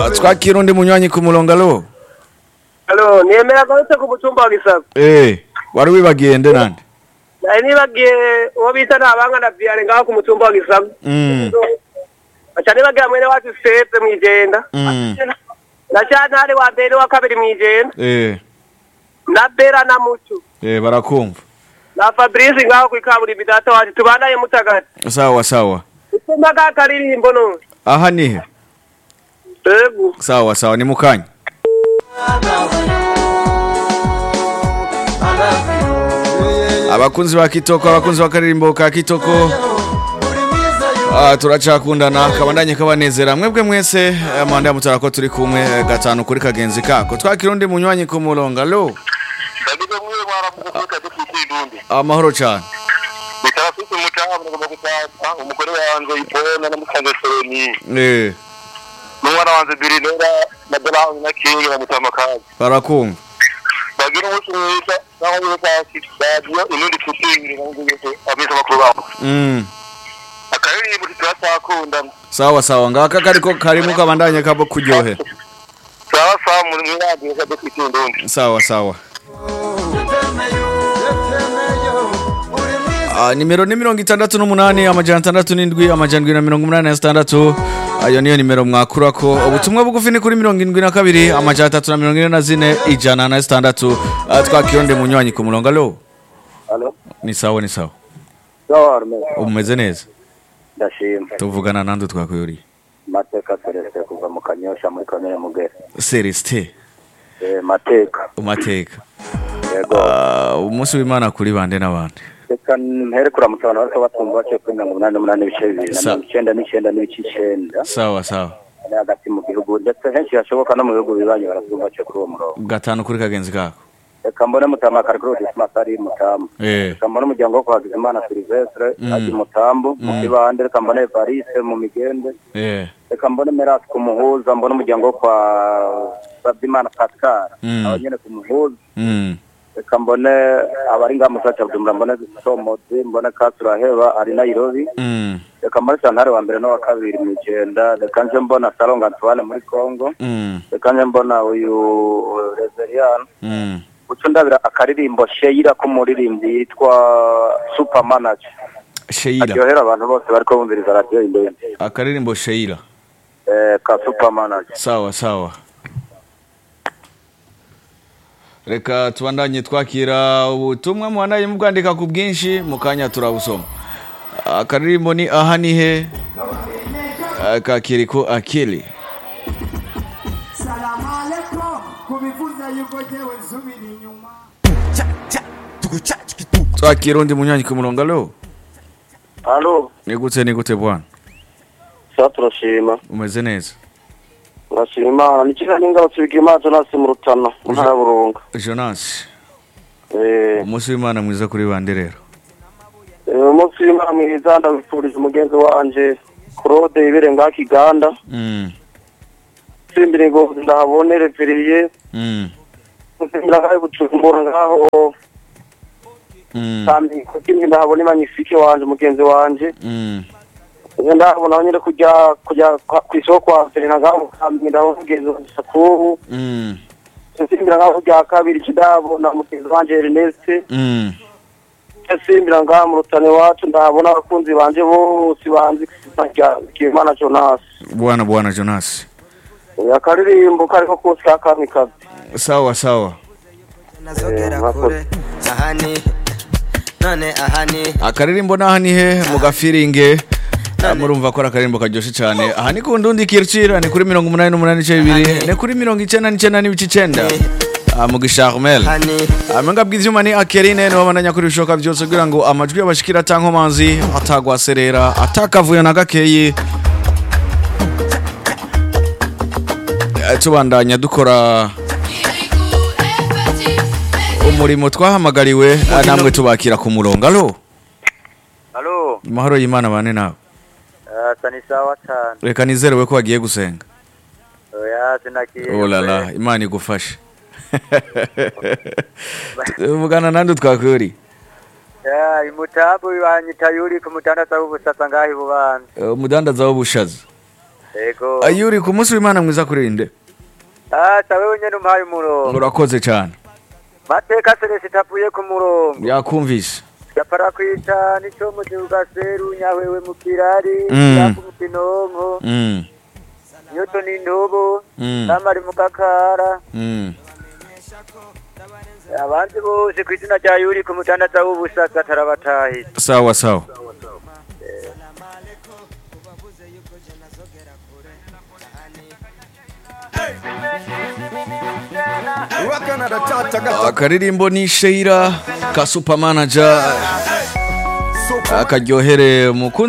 Ah, twakira undi munywanyi ku murongo alo Alo, nemera garutse ku mutumba wa Gisago. eh wari wibagiye nde nande Nari nibagiye uwo bita nabanga na Vianney ngaho ku mutumba wa Gisago. Mm. Aca nibagira mwene wacu Sepe mwijenda. Mm. Na Shantare wa mbere wa kabiri mwijenda. eh Na Bera na Mucu. eh barakumva Na Fabrice ngaho kwikaburimbi data wacu tubanaye mutagati. sawa sawa Utuma ka karirimbo none. aha nihe Ego. sawa sawa ni mukanya abakunzi ba kitoko abakunzi bakaririmbo ka kitoko Ah, turacakundana kabandanye kabanezera mwebwe mwese eh, mwande mutara ko turi kumwe eh, gatanu kuri kagenzi kako twakira undi munywanyi ku murongo alo ndagize mwiwe mwaramukuvuka dufite indundi amahoro cyane bitarafite umutaha mugomba gutata umugore wanjye ipona na musanze soroni eh n'umwana wanjye birinera na dolahawe na kingi na mutamakazi barakumva bagira umunsi mwiza naho biwe pasi radiyo inundi tutingire namugeze ameza makuru babo mm. akaririmbo turacyakundana sawa sawa ngaka kariko karimo kabandanye kabo kuryohera sawa sawa muri mwiradiyo ka dufite indundi sawa sawa Ah, nimero ni mirongo itandatu n'umunani amajana atandatu n'indwi amajana indwi na mirongo umunani na zitandatu ayo niyo nimero mwakurako ubutumwa bugufi ni kuri mirongo indwi na kabiri amajana atatu na mirongo ine na zine ijana na zitandatu Ah, twakiyonde munywanyi ku murongo alo alo ni sawa ni sawa sawa arme umeze neza ndashima tuvugana nande twakuyuriye mateka celestin kuva mu kanyosha muri komine mugere celestin Eh, mateka umateka yego Ah, umunsi w'imana kuri bande n'abandi reka mpere kuramutsa abantu bariko batumva baciye kuri mirongo umunani n'umunani n'ibice bibiri na Sa- mirongo icenda n'icenda n'ibice icenda sawa sawa ari hagati mu gihugu ndetse henshi hashoboka no mu bihugu bibanyi baratumva baciye kuri uwo murongo gatanu kuri kagenzi kako reka mbone mutama karikuru dismas ari mutamu eh reka mbone umuryango wo kwa Hakizimana silvestre Mm. ari mutambu mu Mm. kibande reka mbone evariste mu migende eh reka mbone merasi ku muhuza mbone umuryango wo kwa sabyimana pascal Mm. aba nyene ku muhuza mm. reka mbone abari ngaha musaca bujumbura mbone somozi mbone kasuraheba ari nairobi Mm. reka mbone santare wa mbere n'uwa kabiri mu igenda reka nje mbona salonga antoine muri congo Mm. reka nje mbona uyu rezerian Mm. uco ndabira akaririmbo sheyira k'umuririmbyi yitwa super manager sheila aryohera abantu bose bariko bumviriza radiyo indende akaririmbo sheila eh, ka super manager sawa sawa reka tubandanye twakira ubutumwa muhanaye mubwandika ku bwinshi mu kanya turabusoma akaririmbo ni aha ni he Ah, ka kiriko akili Salamu alaikum kubivuza yuko jewe nsubira inyuma twakira undi munywanyi ku murongo alo halo nigute nigute bwana sa turashima umeze neza turashima imana nikiga n'ingarutse bigira imana jonasi mu rutana mu ntara ya burunga jonas Eh, umunsi w'imana mwiza kuri bande rero eh, umunsi w'imana mwiza ndabifurije umugenzi wanje claude ibere ngaha kiganda Mm, simbire ngo ndahabone reveriye mm, nsimbira ngaho bujumbura ngaho mm, kandi kuko ndahabona imanyifike wanje umugenzi wanje mm. Iyo ndahabona aho nyine kujya kujya kwa- ku isoko kwa Serena ngaho kambi ndaho mugenzi wanje Sakubu Mm, nsimbira ngaho rya kabiri kidabona mugenzi wanje Ernest mm. nsimbira ngaho mu rutane wacu ndahabona abakunzi banje bose banzi rya Kimana Jonas bwana bwana jonas akaririmbo kariko kose ka kamikazi sawa sawa nazogera Eh, kure ahani none ahani akaririmbo naha ni he mu gafiringe Ah, murumva ko ari akaririmbo karyoshye cyane aha ni ku ndundi kircira ni kuri mirongo umunani n'umunani n'ibice bibiri ni kuri mirongo icyenda n'icyenda n'ibice icyenda Ah, mu gisharmel hani amenga bw'ivyuma ni akerine nibo bandanya kuri ibishoboka byose kugira ngo amajwi y'abashikira atankomanzi atagwaserera atakavuyo na gakeyi Eh, tubandanya dukora umurimo twahamagariwe ah, namwe tubakira ku murongo alo Halo amahoro y'imana bane nawe asa ni sawa cyane reka nizerewe ko wagiye gusenga oya sinakiye olala imana igufashe tuvugana nande twakuri ya imutabu wanyita yuri ku mutandasa w'ubusasa ngaho ibubanza umudandaza w'ubushaza Ego. ayuri ku munsi w'imana mwiza kurinde Ah, sawe nyene umpaye umurongo. urakoze cyane Mateka Celeste tapuye ku murongo. yakumvise Yapara kwita nico mu gihuga seru nyahwewe mu kirari. Mm. Yaku mu kinonko. Mm, Nyoto ni ndobo. Mm. Namari mu kakara. mm. Abandi bose ku izina rya Yuri ku mutandaza w'ubusaka tarabatahi. sawa sawa akaririmbo ni sheira ka super manager akaryohere mukunzi